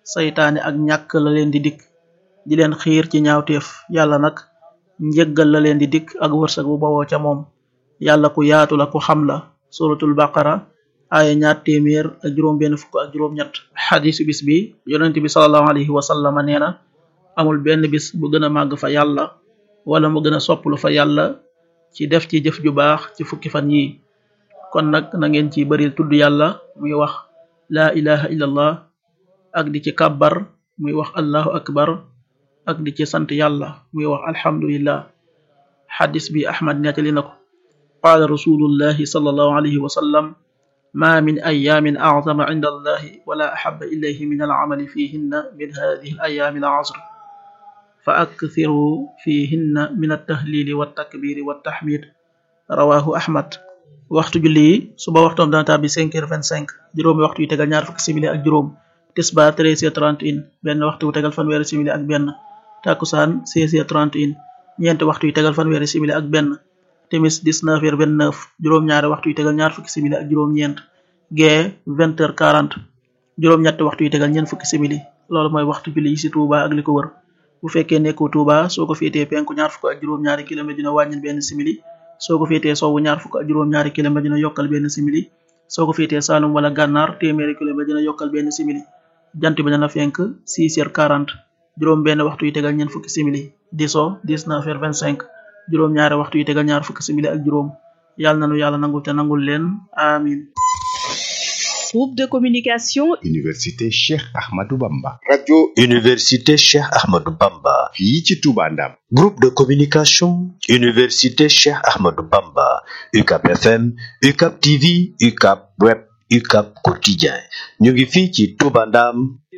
saytaane ak ñàkk la leen di dikk di leen xiir ci ñaawteef yàlla nag njëggal la leen di dikk ak wërsëg bu bawoo ca moom yàlla ku yaatu la ku xam la suratul baqara aaya ñaar téeméer ak juróom benn fukk ak juróom ñett xadisu bis bi yonent bi salallahu alayhi wa sallama nee na amul benn bis bu gën a màgg fa yàlla wala mu gën a sopplu fa yàlla ci def ci jëf ju baax ci fukki fan yi kon nag na ngeen ci bari tudd yàlla muy wax laa ilaha illallah ak di ci kàbbar muy wax allahu akbar ak di ci sant yàlla muy wax alhamdulillah xadis bi ahmad nettali na ko qaala rasulullahi sallallahu alayhi wa sallam ma min ayaamin acdama cinda allahi wala axaba ilayhi min alcamali fihinna min hadihi alayaami alcasr fa akthiru fihinna min altahlili waltakbiri waltaxmid rawahu ahmad waxtu julli yi suba waxtoom dana tàbbi cinq heures vingt cinq juróomi waxtu yu tegal ñaar fukki simili ak juróom tisbaar treize heures trente et un benn waxtu wu tegal fanweeri simili ak benn takkusaan seize heures trente et un ñeenti waxtu yu tegal fanweeri simili ak benn timis dix-neuf heures vingt-neuf juróom-ñaari waxtu yu tegal ñaar fukki simili ak juróom-ñeent gee vingt heures quarante juróom-ñetti waxtu yu tegal ñeent fukki simili loolu mooy waxtu julli yi ci Touba ak li ko wër bu fekkee nekkoo Touba soo ko féetee penku ñaar fukk ak juróom-ñaari kilomètre dina wàññil benn simili soo ko féetee sowwu ñaar fukk ak juróom-ñaari kilomètre dina yokkal benn simili soo ko féetee Saalum wala Gànnaar téeméeri kilomètre dina yokkal benn simili jant bi dana fenk six heures quarante juróom benn waxtu yu tegal ñeent fukki simili di so dix-neuf heures vingt-cinq juróom ñaari waxtu yu tegal ñaar fukki simili ak juróom yàlla nanu yàlla nangul te nangul leen amin Groupe de communication Université Cheikh Ahmadou Bamba. radio Université Cheikh Ahmadou Bamba. fii ci Touba Ndam. Groupe de communication Université Cheikh Ahmadou Bamba. UCAP FM, UCAP TV, UCAP Web, UCAP Quotidien. ñu ngi fii ci Touba Ndam.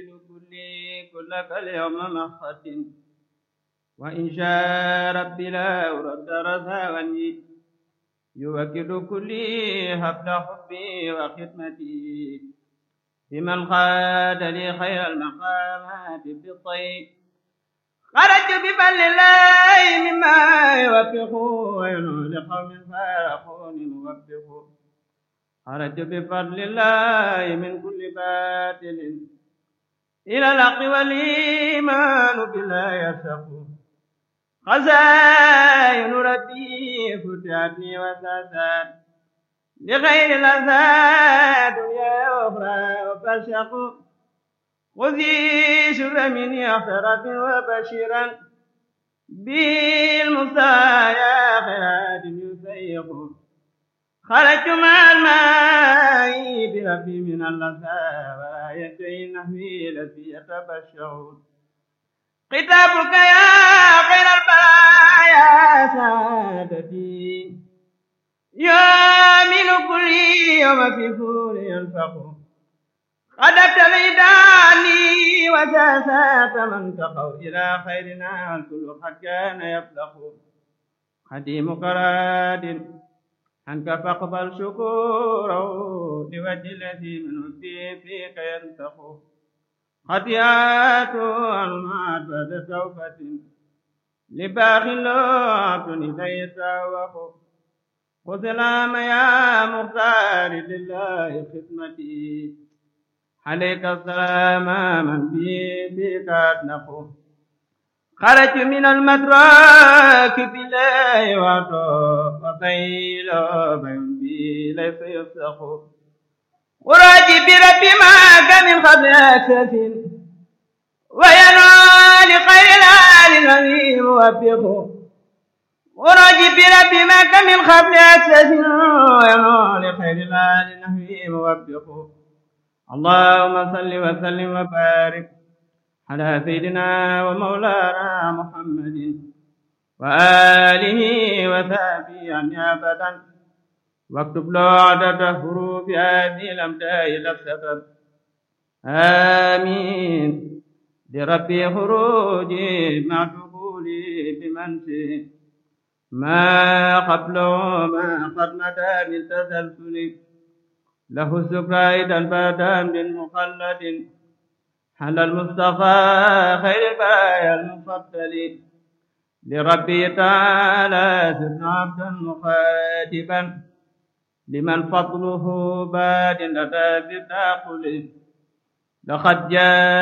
وإن شاء ربي لا أرد رزاوني يوكل كلي حبل حبي وخدمتي بمن قاد لي خير المقامات بالطيب خرجت بفضل الله مما يوفق وينو لقوم فارقوني موفق خرجت بفضل الله من كل باطل إلى الحق والإيمان بالله يرتق خزائن ربي فتحت لي وساسات لغير الأذى دنيا وأخرى وفرشق خذي سر من أخرة وبشرا بالمصايا خيرات يسيق خرجت مع الماء بربي من اللذى ولا يدعي نحوي الذي يتبشر كتابك يا خير البرايا سادتي يامن كل يوم في فور ينفق غدت ليداني وساسات من تقوا إلى خيرنا الكل قد كان يفلق خديم قراد عنك فاقبل شكوره لوجه الذي من فيك ينتقو خطيئات المعاد بعد توبة لباخ لوط إذا يتوق خذ الأم يا مختار لله خدمتي عليك السلام من بي بك أتنقو خرجت من المدرك بالله وعطو وبيل بين بي ليس يفسخ وراجي بربي ما كان من قبل أسف وينال خير الآل الذي موفق وراجي بربي ما كان من قبل أسف وينال خير الآل الذي موفق اللهم صل وسلم وبارك على سيدنا ومولانا محمد وآله وصحبه أن أبدا واكتب له عدد حروف هذه الأمداء لفظة آمين لربي خروجي مع دخولي بمنسي ما قبله ما قد مدى من تسلسل له السكر أيضا بادا من مخلد على المصطفى خير البرايا المفضل لربي تعالى سرنا عبدا مخاطبا لمن فضله باد لدى بالداخل لقد جاء